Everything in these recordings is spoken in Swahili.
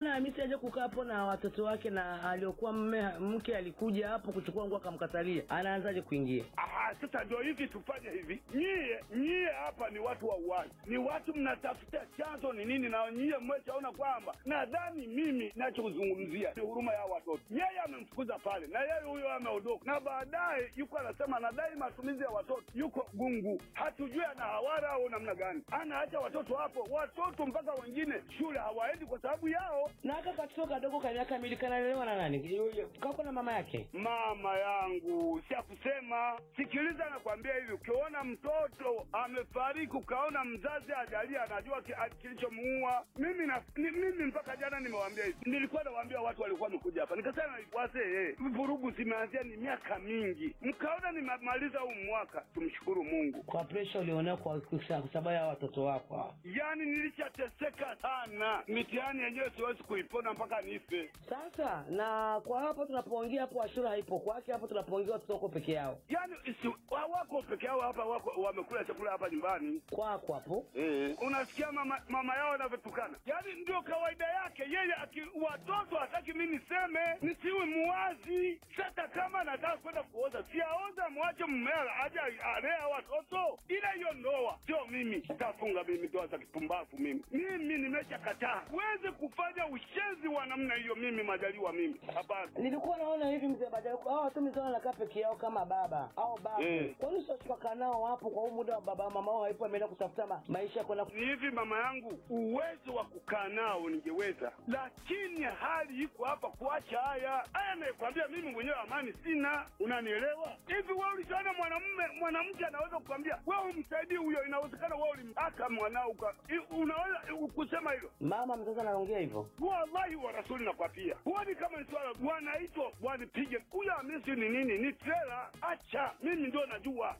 mbona Hamisi aje kukaa hapo na watoto wake na aliokuwa mme mke alikuja hapo kuchukua nguo akamkatalia, anaanzaje kuingia? Aha, sasa ndio hivi, tufanye hivi. Nyie nyie hapa ni watu wa uwazi, ni watu mnatafuta chanzo ni nini, na nyie mmeshaona kwamba, nadhani mimi nachozungumzia ni huruma ya watoto. Yeye amemfukuza pale na yeye huyo ameondoka, na baadaye yuko anasema anadai matumizi ya watoto, yuko gungu, hatujui ana hawara au namna gani, anaacha watoto hapo. Watoto mpaka wengine shule hawaendi kwa sababu yao. Na haka katoto kadogo ka miaka miwili kanalelewa na nani? Kako na mama yake. Mama yangu, sia kusema, sikiliza, nakwambia hivi, ukiona mtoto amefariki ukaona mzazi ajalia anajua ki- a- kilichomuua. Mimi na ni, mimi mpaka jana nimewaambia hivi, nilikuwa nawaambia watu walikuwa wamekuja hapa, nikasema wazee, vurugu zimeanzia ni miaka mingi, mkaona nimemaliza huu mwaka, tumshukuru Mungu. Kwa presha ulionea kwa kwa sababu ya watoto wako hawa. Yani nilishateseka sana, mitihani yenyewe siwezi kuipona mpaka nife. Sasa na kwa hapo tunapoongea hapo, Ashura haipo kwake hapo, tunapoongea watoto wako peke yao Yani isi, wako peke yao hapa, wako wamekula chakula hapa nyumbani kwako hapo. Eh. Unasikia mama, mama yao anavyotukana, yaani ndio kawaida yake yeye. Aki, watoto hataki mi niseme nisiwe muwazi. Sasa kama nataka kwenda kuoza, siaoza, mwache mmea aje alea watoto, ila hiyo ndoa sio mimi. Tafunga mimi ndoa za kipumbavu mimi, mimi nimeshakataa. Huwezi kufanya ushenzi wa namna hiyo, mimi majaliwa mimi, hapana. Nilikuwa naona hivi mzee Badala, hao watu mzee wanakaa peke yao kama baba au baba. Eh. Kwa nini sio kaa nao hapo kwa huu muda wa baba mama wao haipo, ameenda kutafuta ma, maisha kwenda ni hivi mama yangu, uwezo wa kukaa nao ningeweza, lakini hali iko hapa kuacha haya haya. Nakwambia mimi mwenyewe amani sina, unanielewa? Hivi wewe ulishaona mwanamume mwanamke anaweza kukwambia wewe umsaidie huyo? Inawezekana wewe ulimtaka mwanao uka- i- unaweza kusema hilo? mama mzazi anaongea hivyo. Wallahi wa rasuli nakwambia, huoni kama ni swala wanaitwa wanipige huyo Hamisi ni nini? Ni trela. Acha mimi ndio najua.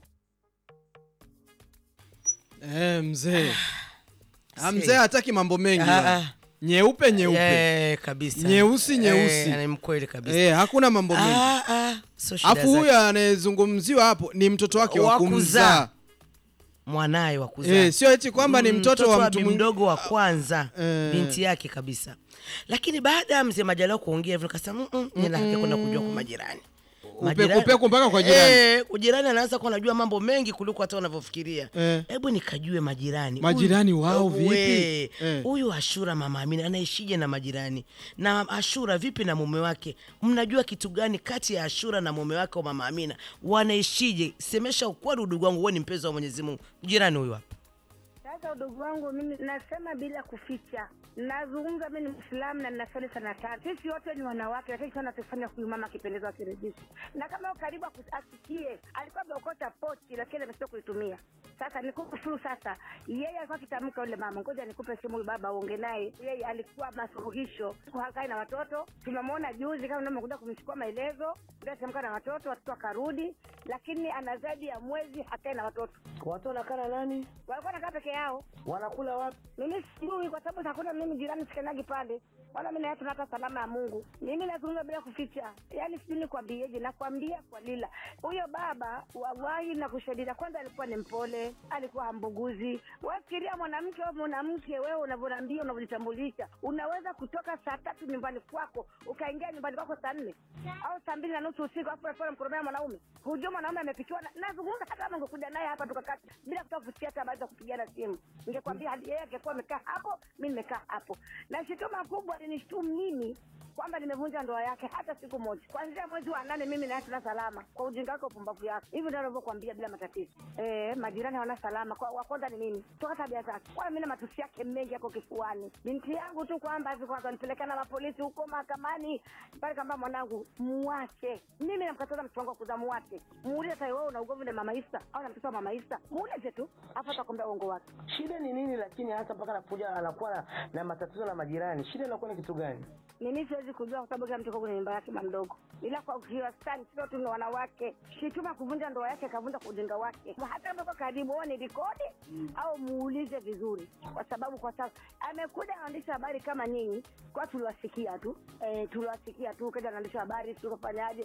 Eh, mzee Ah, see. mzee hataki mambo mengi Ah, bwana. ah. nyeupe nyeupe Eh, kabisa Nyeusi, nyeusi. Eh, ni mkweli kabisa eh, hakuna mambo mengi Ah, ah, sio shida afu huyo zake. anayezungumziwa hapo ni mtoto wake wa Wa kumzaa kuzaa. mwanaye wa kuzaa eh, sio eti kwamba ni Mm, mtoto wa mtu bi mwingine mdogo wa kwanza Eh. binti yake kabisa lakini baada ya mzee majaliwa kuongea hivyo nikasema mm, mm, nina kwenda kujua kwa majirani Majirani- upeku mpaka kwa jirani. Eh, jirani anaanza kuwa anajua mambo mengi kuliko hata unavyofikiria Eh. hebu nikajue majirani Majirani Huyu- wao vipi? we, Eh. huyu ashura mama amina anaishije na majirani na ashura vipi na mume wake mnajua kitu gani kati ya ashura na mume wake wa mama amina wanaishije semesha ukweli udugu wangu wewe ni mpenzi wa mwenyezi mungu jirani huyu hapa Sasa udugu wangu, mimi nasema bila kuficha, nazungumza. Mimi ni Mwislamu na ninasali sana tatu. Sisi wote ni wanawake, lakini sana tufanya huyu mama akipendezwa akiridhisha, na kama yuko karibu aku- asikie, alikuwa ameokota pochi, lakini amesita kuitumia. Sasa nikufuru sasa, yeye alikuwa akitamka yule mama, ngoja nikupe simu huyu baba uonge naye. Yeye alikuwa masuluhisho, hakai na watoto. Tumemwona juzi kama ndio amekuja kumchukua maelezo, ndio atamka na watoto, watoto wakarudi, lakini ana zaidi ya mwezi hakai na watoto. Watu wanakaa na nani? Walikuwa nakaa peke yao Wanakula wapi? mimi sijui kwa sababu hakuna mimi jirani sikanagi pale wala mimi naye tunapa salama ya Mungu. Mimi nazungumza bila kuficha, yaani sijui nikwambieje, nakwambia kwa lila huyo baba wawahi na kushadida. Kwanza alikuwa ni mpole, alikuwa hambuguzi. Wafikiria mwanamke au mwanamke, wewe unavyoambia, unavyojitambulisha, unaweza kutoka saa tatu nyumbani kwako ukaingia nyumbani kwako saa nne au saa mbili na nusu usiku, afu unafika unamkoromea mwanaume. Hujua mwanaume amepikiwa. na- Nazungumza hata kama ungekuja naye hapa tukakata bila kutaka kusikia hata baada ya kupigana simu, ningekwambia hadi yeye angekuwa amekaa hapo, mimi nimekaa hapo. Na shutuma kubwa alinishtumu mimi kwamba nimevunja ndoa yake hata siku moja. Kuanzia mwezi wa nane mimi naye tuna salama kwa ujinga wake, upumbavu yake. Hivi ndio anavyokuambia bila matatizo. Eh, majirani hawana salama. Kwa wa kwanza ni mimi, toka tabia zake. Kwa mimi na matusi yake mengi yako kifuani. Binti yangu tu kwamba hivi kwanza nipeleka na mapolisi huko mahakamani pale, kamba mwanangu muache. Mimi namkataza mtoto wangu wa kuzaa, muache. Muulize sasa, wewe una ugomvi na mama Isa au na mtoto wa mama Isa? Muulize tu, afa atakwambia uongo wake. Shida ni nini lakini hasa mpaka anakuja anakuwa na, na matatizo na majirani? Shida inakuwa ni kitu gani? mimi siwezi kujua kwa sababu kila mtu yuko kwenye nyumba yake mdogo, ila kwa kiwastani sio tu ni wanawake. Shituma kuvunja ndoa yake, kavunja kwa ujinga wake. Hata kama uko karibu, wewe ni rekodi au muulize vizuri, kwa sababu kwa sababu amekuja anaandisha habari kama nyinyi, kwa tuliwasikia tu eh, tuliwasikia tu, kaja anaandisha habari, tukafanyaje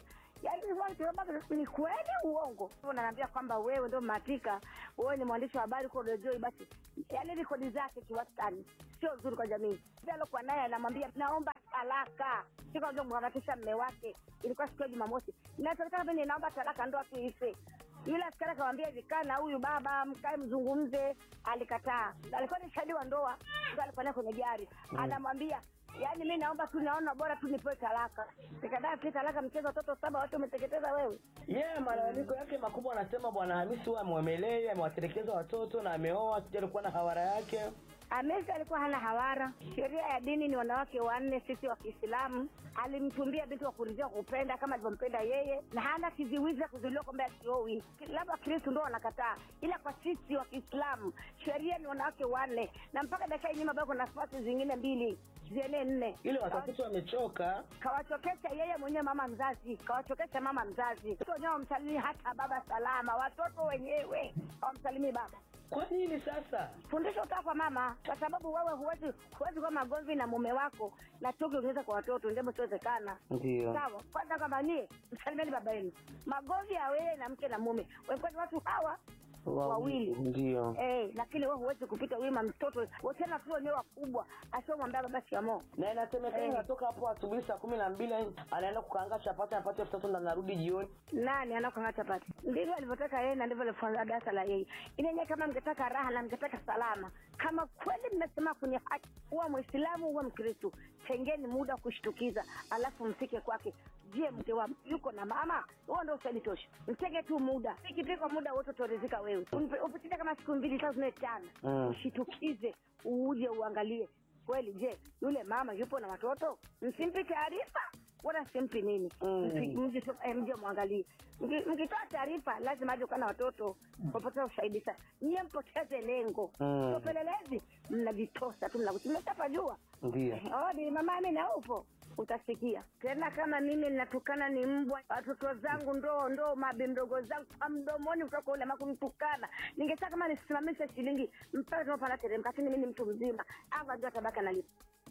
yaani baba ni kweli uongo unaniambia kwamba wewe ndio matika wewe ni mwandishi wa habari kwa redioi basi yaani rekodi zake kiwastani sio nzuri kwa jamii Pia alokuwa naye anamwambia naomba talaka sikamharakisha mme wake ilikuwa siku ya jumamosi natakana mimi naomba talaka ndoa tu ife yule askari akamwambia hivi kaa na huyu baba mkae mzungumze alikataa alikuwa ni shahidi wa ndoa ndo alikuwa naye kwenye gari anamwambia yaani mi naomba tu naona bora tu nipewe talaka nikataa tu talaka mchezo watoto saba watu umeteketeza wewe yeye yeah, malalamiko yake makubwa anasema bwana hamisi huwa amwemelei amewatelekeza watoto na ameoa sija alikuwa na hawara yake Hamisi alikuwa hana hawara. Sheria ya dini ni wanawake wanne, sisi wa Kiislamu. Alimtumbia binti wa kuridhia kupenda kama alivyompenda yeye, na hana kiziwizi ya kuzuiliwa kwamba asiowi. Labda Wakristo ndio wanakataa, ila kwa sisi wa Kiislamu sheria ni wanawake wanne, na mpaka dakika hii nyuma bado kuna nafasi zingine mbili zienee nne. ile watafiti wamechoka Kawachokesha yeye mwenyewe mama mzazi, kawachokesha mama mzazi. Watoto wenyewe wamsalimii hata baba salama, watoto wenyewe hawamsalimii baba kwa nini sasa fundisho kutoka kwa mama, kwa sababu wewe huwezi huwezi kuwa magomvi na mume wako na chuki ukiweza kwa watoto, jambo siwezekana. ndio Sawa, kwanza kama nie msalimieni baba yenu, magomvi ya wewe na mke na mume, wengine ni watu hawa wawili ndio eh, lakini wewe huwezi kupita wima mtoto tena tu wenyewe wakubwa, asiomwambia baba shikamoo. na inasemekana Eh. anatoka hapo asubuhi saa kumi na mbili anaenda kukaanga chapati anapata elfu tatu na narudi jioni nani anakwanga chapati ndivyo alivyotaka yeye na ndivyo alivyofunza darasa la yeye inenye kama mngetaka raha na mngetaka salama kama kweli mnasema kwenye haki huwa mwislamu huwa mkristu tengeni muda wa kushtukiza alafu mfike kwake je mke wa yuko na mama huo ndo ushahidi tosha mtenge tu muda ikipikwa muda wote utaridhika wewe Umpe- upitike kama siku mbili tatu nne tano Mm. ushitukize uje uangalie kweli je yule mama yupo na watoto msimpi taarifa wala simpi nini Mm. Msi- mje tu- eh, mje mwangalie Mki- mkitoa taarifa lazima aje kuwa na watoto wapoteza ushahidi sasa nyie mpoteze lengo Mm. Sio upelelezi mnajitosa tu mmeshapajua ndio odi mama amina upo utasikia tena kama mimi natukana ni mbwa watoto zangu ndo ndo mabi mdogo zangu kwa mdomoni kutoka ule makumtukana ningetaka kama nisimamishe shilingi mpaka tunapanda teremka lakini mi ni mtu mzima ava ajua tabaka nalipa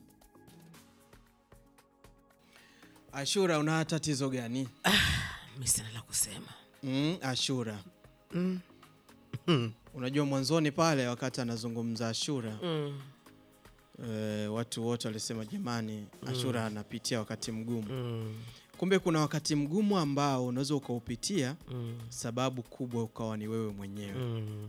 Ashura, una tatizo gani? mi sina la kusema Mm, Ashura, mm. unajua mwanzoni pale wakati anazungumza Ashura Mm. e, watu wote walisema jamani, Ashura anapitia wakati mgumu. Mm. Kumbe kuna wakati mgumu ambao unaweza ukaupitia, Mm. sababu kubwa ukawa ni wewe mwenyewe. Mm.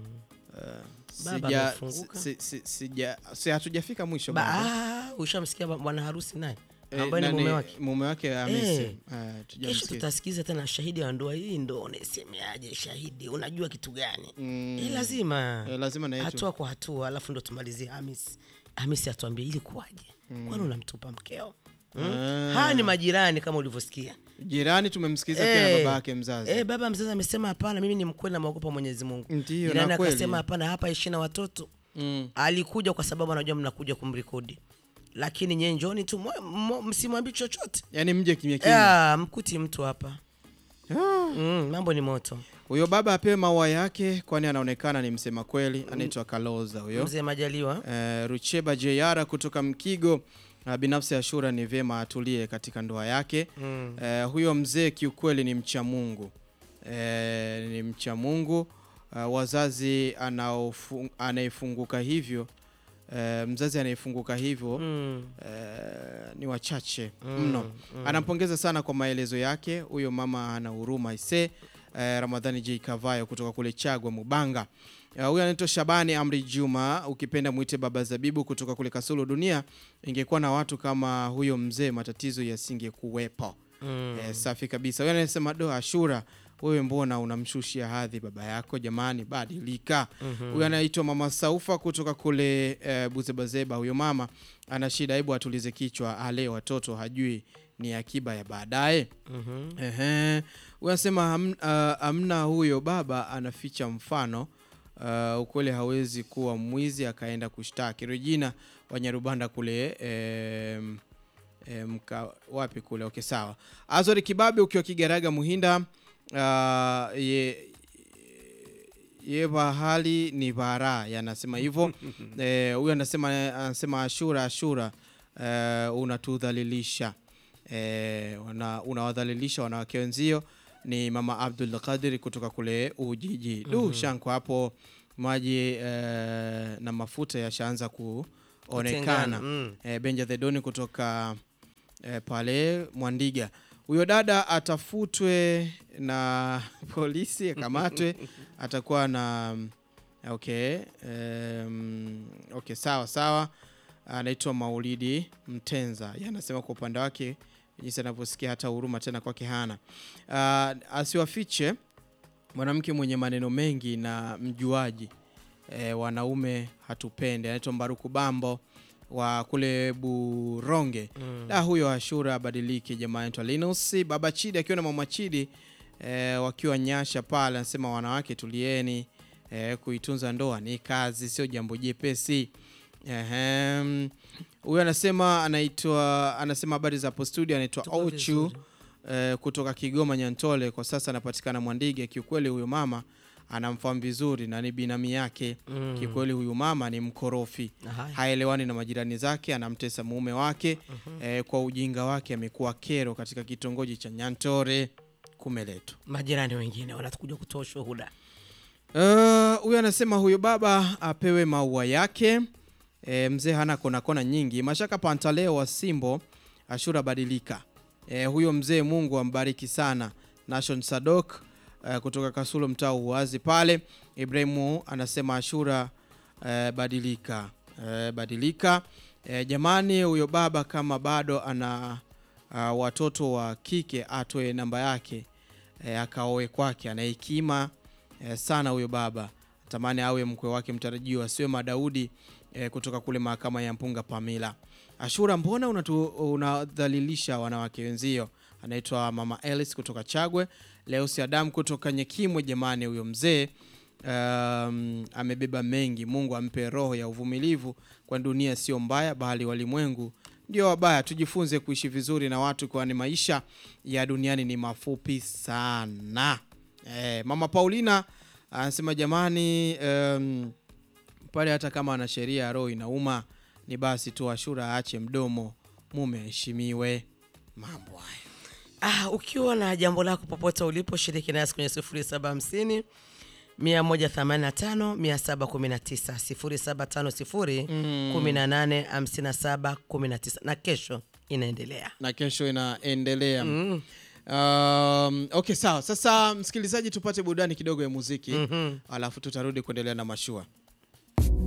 Uh, Baba sija, amefunguka. si, si, sija, si hatujafika mwisho Ba- bado. ah, ushamsikia ba- bwana harusi naye Eh, ambaye ni nani- mume wake mume wake Hamisi. Eh. Eh, kesho tujamsikia. tutasikiza tena shahidi wa ndoa hii ndo unaisemeaje shahidi unajua kitu gani Mm. Eh, lazima Eh, lazima na yetu. hatua kwa hatua alafu ndo tumalizie hamis hamis atuambie ili kuwaje kwani unamtupa mkeo mm? Ah. haya ni majirani kama ulivyosikia Jirani tumemsikiliza pia na Eh, baba yake mzazi. eh, baba mzazi amesema hapana mimi ni mkweli namwogopa mwenyezi mungu Ndiyo, jirani na kweli. akasema hapana hapa ishi na watoto Mm. alikuja kwa sababu anajua mnakuja kumrekodi lakini nyie njoni tu mwa- mwa- msimwambi chochote Yaani mje kimya kimya. yeah, mkuti mtu hapa Ah. mm, mambo ni moto Huyo baba apewe maua yake, kwani anaonekana ni msema kweli. Anaitwa Kaloza huyo. mzee majaliwa Eh, Rucheba Jeyara kutoka Mkigo. Uh, binafsi Ashura ni vyema atulie katika ndoa yake. mm. Eh, huyo mzee kiukweli ni mcha Mungu. Eh, ni mcha Mungu. Uh, wazazi anaofu- anayefunguka hivyo eh, mzazi anayefunguka hivyo Mm. eh, ni wachache mno. Anampongeza sana kwa maelezo yake. Huyo mama ana huruma ise. Eh, Ramadhani J Kavayo kutoka kule Chagwa Mubanga. Eh, Huyo anaitwa Shabani Amri Juma, ukipenda mwite Baba Zabibu kutoka kule Kasulu. Dunia ingekuwa na watu kama huyo mzee, matatizo yasingekuwepo. Mm. Eh, safi kabisa. Huyo anasema do Ashura, wewe mbona unamshushia hadhi baba yako? Jamani, badilika. Huyo anaitwa Mama Saufa kutoka kule eh, Buzebazeba. Huyo mama ana shida, hebu atulize kichwa, ale watoto hajui ni akiba ya baadaye. Mhm. Ehe. Huyo anasema ham- ah, hamna, huyo baba anaficha mfano. Uh, ukweli hawezi kuwa mwizi akaenda kushtaki. Regina Wanyarubanda kule em, em, mka, wapi kule? Okay, sawa. Azori Kibabi ukiwa Kigaraga Muhinda. Uh, ye, ye bahali ni bara yanasema hivyo. Eh, Huyo anasema anasema Ashura Ashura, eh, unatudhalilisha e, wana, unawadhalilisha wanawake wenzio ni mama Abdul Qadir kutoka kule Ujiji. Du shanko hapo maji e, na mafuta yashaanza kuonekana. Kutengana, mm. E, Benja the Doni kutoka e, pale Mwandiga. Huyo dada atafutwe na polisi akamatwe, atakuwa na okay, um, okay sawa sawa. Anaitwa Maulidi Mtenza, yeye anasema kwa upande wake jinsi anavyosikia hata huruma tena kwake hana. Uh, asiwafiche mwanamke mwenye maneno mengi na mjuaji e, wanaume hatupende. Anaitwa Mbaruku Bambo wa kule Buronge. Mm. Da, huyo Ashura abadilike jamaa. Anaitwa Linus Baba Chidi akiwa na Mama Chidi e, wakiwa Nyasha pale, anasema wanawake tulieni, e, kuitunza ndoa ni kazi, sio jambo jepesi. Ehem. Huyo anasema anaitwa anasema habari za hapo studio, anaitwa Tuko Ochu vizuri. eh, kutoka Kigoma Nyantole, kwa sasa anapatikana Mwandige. Kiukweli huyo mama anamfahamu vizuri na ni binami yake. Mm. Kiukweli huyu mama ni mkorofi, Haya. haelewani na majirani zake, anamtesa mume wake eh, kwa ujinga wake amekuwa kero katika kitongoji cha Nyantore Kumeleto. Majirani wengine wanatukuja kutoa ushuhuda. Eh, huyo anasema huyo baba apewe maua yake. E, mzee hana kona kona nyingi. Mashaka Pantaleo wa Simbo, Ashura badilika. E, huyo mzee Mungu ambariki sana. Nation Sadok e, kutoka Kasulo mtaa uwazi pale. Ibrahimu anasema Ashura e, badilika. E, badilika. E, jamani huyo baba kama bado ana a, watoto wa kike atoe namba yake e, akaoe kwake ana hekima eh, sana huyo baba tamani awe mkwe wake mtarajiwa asiwe madaudi eh, kutoka kule mahakama ya mpunga pamila ashura mbona unatu, unadhalilisha wanawake wenzio anaitwa mama elis kutoka chagwe leusi adam kutoka nyekimwe jamani huyo mzee um, amebeba mengi mungu ampe roho ya uvumilivu kwa dunia sio mbaya bali walimwengu ndio wabaya tujifunze kuishi vizuri na watu kwani maisha ya duniani ni mafupi sana Eh, mama Paulina anasema jamani, um, pale hata kama ana sheria ya roho inauma, ni basi tu Ashura aache mdomo, mume aheshimiwe. Mambo haya Ah, ukiwa na jambo lako popote ulipo, shiriki nasi kwenye 0750 185 719 0750 18 57 19 na kesho inaendelea. na kesho inaendelea. Um, okay sawa. Sasa msikilizaji, tupate burudani kidogo ya muziki alafu tutarudi kuendelea na mashua.